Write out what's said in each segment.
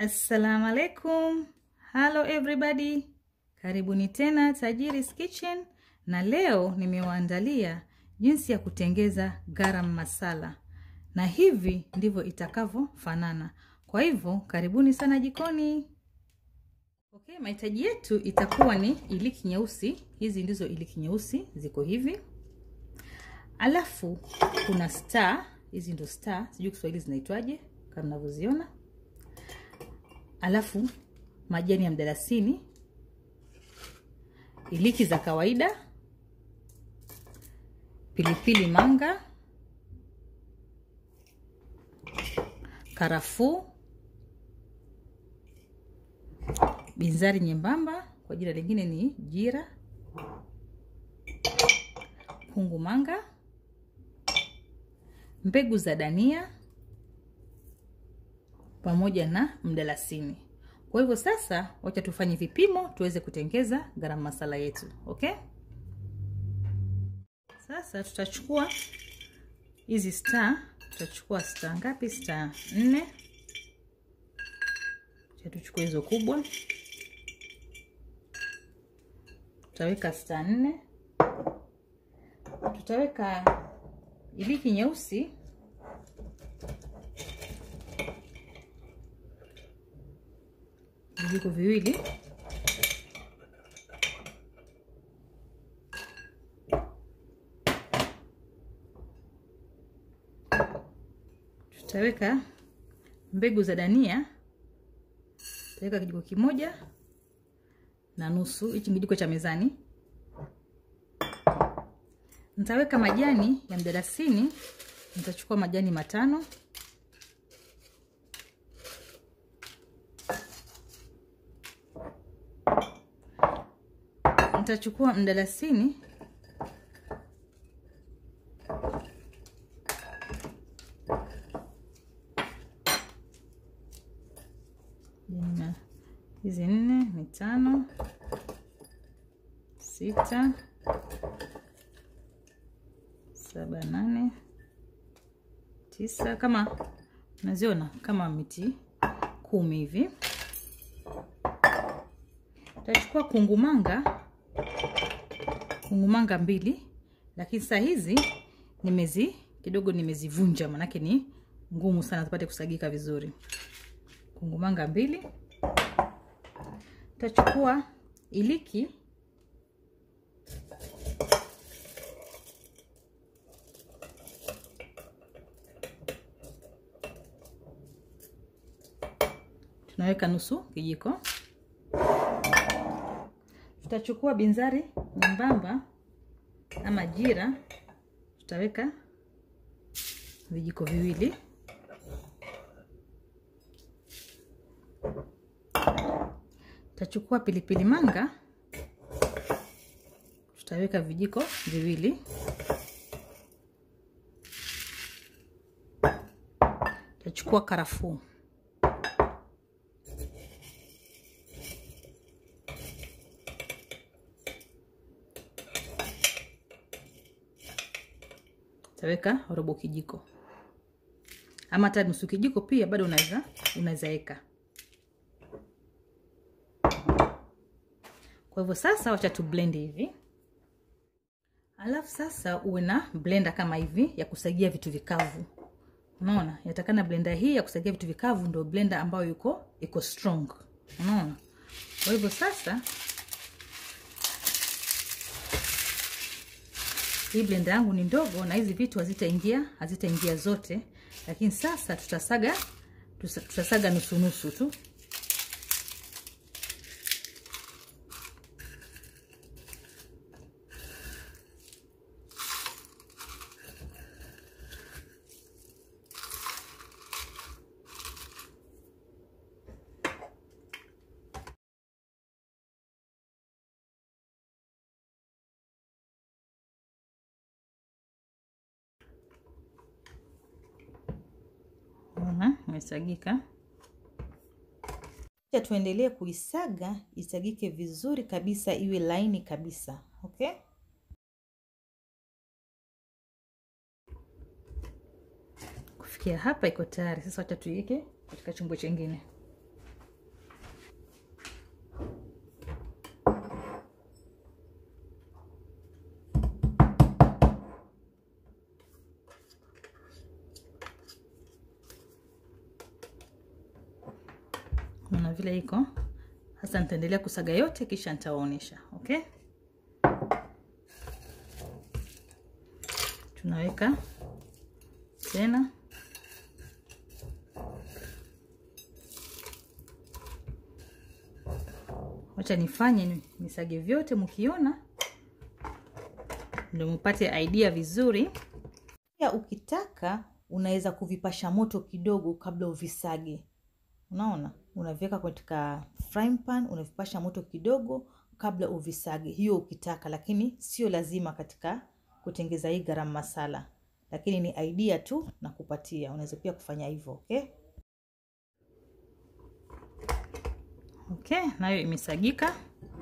Assalamu alaikum. Hello everybody. Karibuni tena Tajiri's Kitchen na leo nimewaandalia jinsi ya kutengeza garam masala. Na hivi ndivyo itakavyofanana. Kwa hivyo karibuni sana jikoni. Okay, mahitaji yetu itakuwa ni iliki nyeusi. Hizi ndizo iliki nyeusi ziko hivi. Alafu kuna star, hizi ndo star, sijui Kiswahili zinaitwaje kama mnavyoziona alafu majani ya mdalasini, iliki za kawaida, pilipili manga, karafuu, binzari nyembamba, kwa jina lingine ni jira, kungu manga, mbegu za dania pamoja na mdalasini. Kwa hivyo sasa, wacha tufanye vipimo tuweze kutengeza garam masala yetu. Okay, sasa tutachukua hizi star. Tutachukua star ngapi? Star nne. Cha tuchukue hizo kubwa, tutaweka star nne. Tutaweka iliki nyeusi vijiko viwili tutaweka mbegu za dania tutaweka kijiko kimoja na nusu hichi kijiko cha mezani nitaweka majani ya mdalasini nitachukua majani matano nitachukua mdalasini hizi nne ni tano sita saba nane tisa kama unaziona kama miti kumi hivi tachukua kungumanga kungumanga mbili lakini saa hizi nimezi kidogo nimezivunja manake ni ngumu sana zipate kusagika vizuri kungumanga mbili tachukua iliki tunaweka nusu kijiko tutachukua binzari nyembamba ama jira tutaweka vijiko viwili tutachukua pilipili manga tutaweka vijiko viwili tutachukua karafuu taweka robo kijiko ama hata nusu kijiko pia bado unaweza unaweza weka. Kwa hivyo sasa, wacha tu blend hivi, alafu sasa uwe na blender kama hivi ya kusagia vitu vikavu. Unaona, yatakana blender hii ya kusagia vitu vikavu ndio blender ambayo yuko iko strong. Unaona, kwa hivyo sasa hii blender yangu ni ndogo na hizi vitu hazitaingia hazitaingia zote, lakini sasa tutasaga tutasaga nusu nusu tu. imesagika. Kisha tuendelee kuisaga isagike vizuri kabisa, iwe laini kabisa. Okay, kufikia hapa iko tayari. Sasa wacha tuiweke katika chombo chengine. mnaona vile iko sasa. Nitaendelea kusaga yote, kisha nitawaonyesha. Okay, tunaweka tena Wacha nifanye nisage vyote, mkiona ndio mpate idea vizuri. Pia ukitaka unaweza kuvipasha moto kidogo kabla uvisage. Unaona, unaviweka katika frying pan, unavipasha moto kidogo kabla uvisage, hiyo ukitaka, lakini sio lazima katika kutengeza hii garam masala, lakini ni idea tu na kupatia. Unaweza pia kufanya hivyo. Okay, okay, nayo imesagika.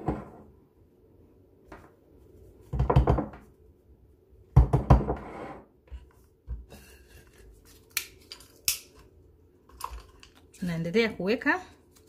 Tunaendelea kuweka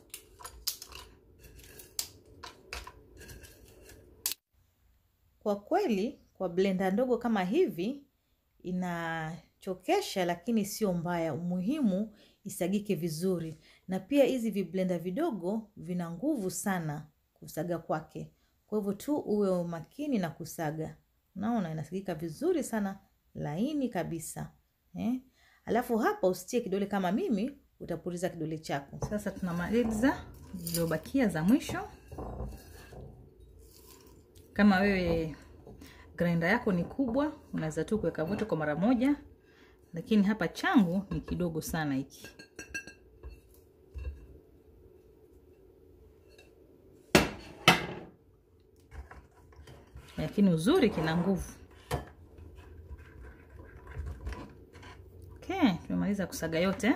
kwa kweli, kwa blender ndogo kama hivi inachokesha, lakini sio mbaya. Umuhimu isagike vizuri, na pia hizi viblenda vidogo vina nguvu sana kusaga kwake. Kwa hivyo tu uwe makini na kusaga. Unaona inasagika vizuri sana, laini kabisa eh? Alafu hapa usitie kidole kama mimi utapuriza kidole chako. Sasa tunamaliza zilizobakia za mwisho. Kama wewe grinder yako ni kubwa, unaweza tu kuweka vote kwa mara moja, lakini hapa changu ni kidogo sana hiki. Lakini uzuri kina nguvu. Okay, tumemaliza kusaga yote.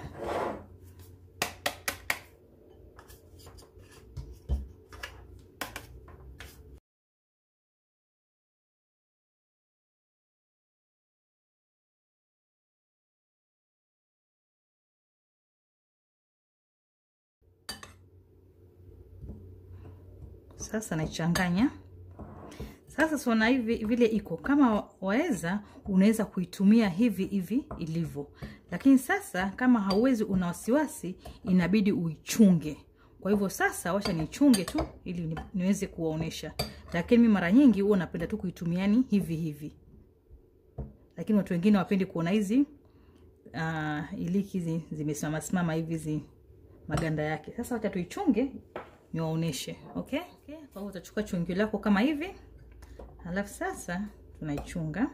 Sasa naichanganya. Sasa siona hivi vile iko kama waweza, unaweza kuitumia hivi hivi ilivyo, lakini sasa kama hauwezi, una wasiwasi, inabidi uichunge. Kwa hivyo sasa, wacha nichunge tu ili ni, niweze kuwaonesha, lakini mimi mara nyingi huwa napenda tu kuitumiani hivi hivi, lakini watu wengine wapendi kuona hizi uh, iliki hizi zimesimama simama hivi zi maganda yake. Sasa wacha tuichunge niwaoneshe. Okay, okay. Kwa hiyo utachukua chungio lako kama hivi Halafu sasa tunaichunga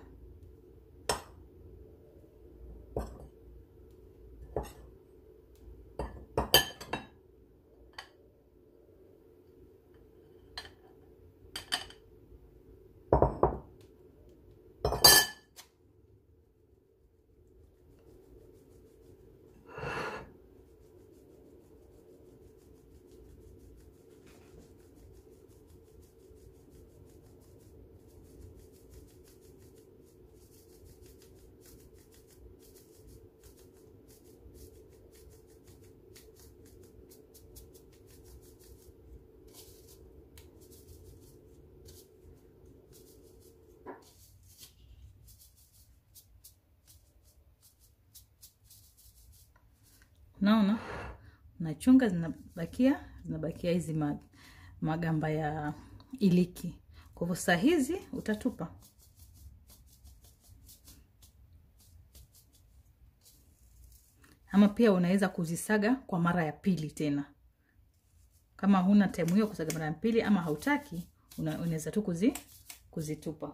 Naona nachunga zinabakia zinabakia hizi magamba ya iliki. Kwa hivyo saa hizi utatupa. Ama pia unaweza kuzisaga kwa mara ya pili tena, kama huna time hiyo kusaga mara ya pili ama hautaki, unaweza tu kuzi, kuzitupa.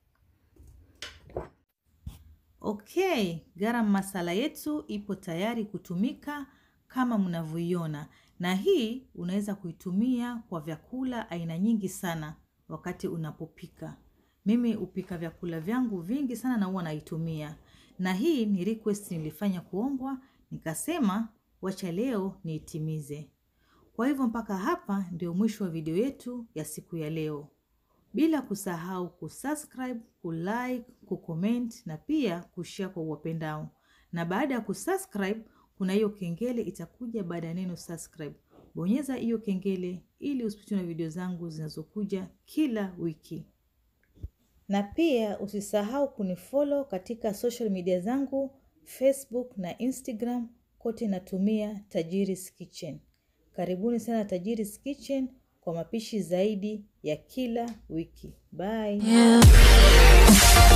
Okay, garam masala yetu ipo tayari kutumika kama mnavyoiona, na hii unaweza kuitumia kwa vyakula aina nyingi sana wakati unapopika. Mimi hupika vyakula vyangu vingi sana na huwa naitumia, na hii ni request nilifanya kuombwa, nikasema wacha leo niitimize. Kwa hivyo mpaka hapa ndio mwisho wa video yetu ya siku ya leo bila kusahau kusubscribe, kulike, kucomment na pia kushare kwa uwapendao. Na baada ya kusubscribe, kuna hiyo kengele itakuja baada ya neno subscribe. Bonyeza hiyo kengele ili usipitwe na video zangu zinazokuja kila wiki, na pia usisahau kunifollow katika social media zangu Facebook na Instagram, kote natumia Tajiri's Kitchen. Karibuni sana Tajiri's Kitchen kwa mapishi zaidi ya kila wiki. Bye. Yeah.